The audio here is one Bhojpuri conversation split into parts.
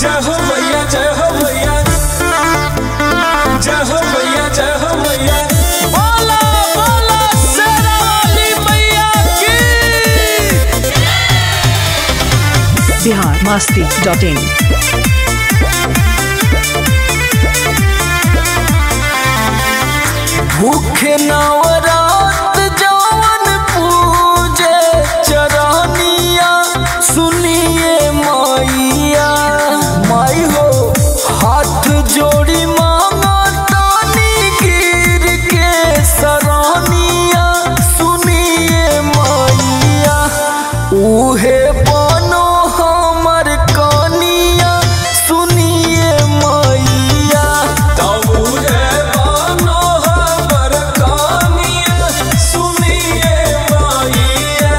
जय हो भैया जय हो भैया जय हो भैया जय हो भैया बोला बोला शेरा वाली मैया की बिहार मस्ती डॉट इन भूखे नवरात जवन पूजे चरनिया सुनिए मैया माई हो हाथ जोड़ी मांगा तानी गिर के सरनिया सुनिए मैया उहे बनो हमर कनिया सुनिए मैया तबुरे बनो हमर कनिया सुनिए मैया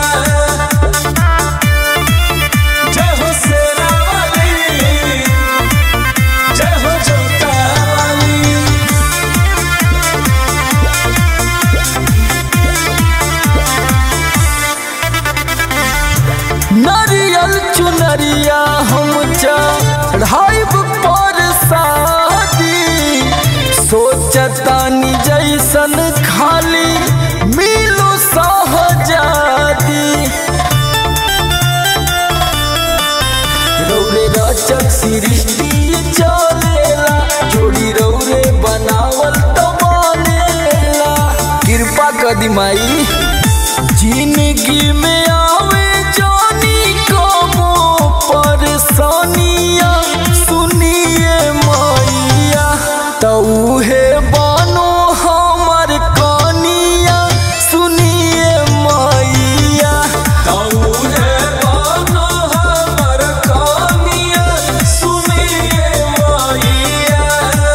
जय हो शेरा वाली जय हो जोता वाली नरियल चुनरिया हम चढ़ाइब पर शादी सोचतानी जैसन खाली मिलो सहजादी रौरे रचक सृष्टि चलेला जोड़ी रौरे बनावल तो बनेला कृपा कदी माई जिंदगी में आवे जानी कमो परेशानिया सुनिए मैया तऊहे बनो हमर कनिया सुनिए मैया तऊहे बनो हमर कनिया सुनिए मैया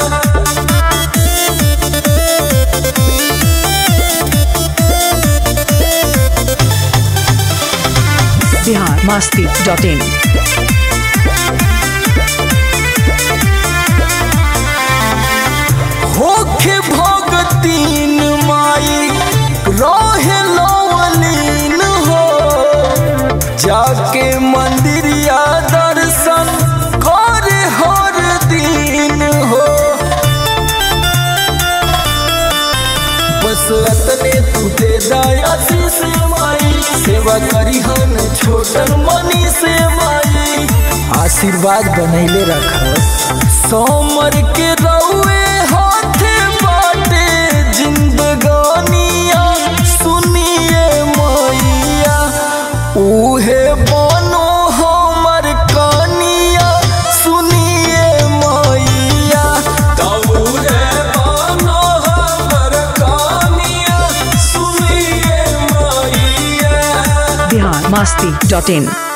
बिहार मस्ती डॉट इन होखे भगतीन माई रहे लवलीन हो जाके मंदिरिया दर्शन करे हर दिन हो बस अतने तू दे दया से माई सेवा करी हन छोटन मनी से माई आशीर्वाद बनैले रख सोमर के रउए हाथे बाटे जिंदगानिया सुनिए मैया उहे बनो हमर कनिया सुनिए मैया तबुरे बनो हमर कनिया सुनिए मैया बिहार मस्ती डॉट इन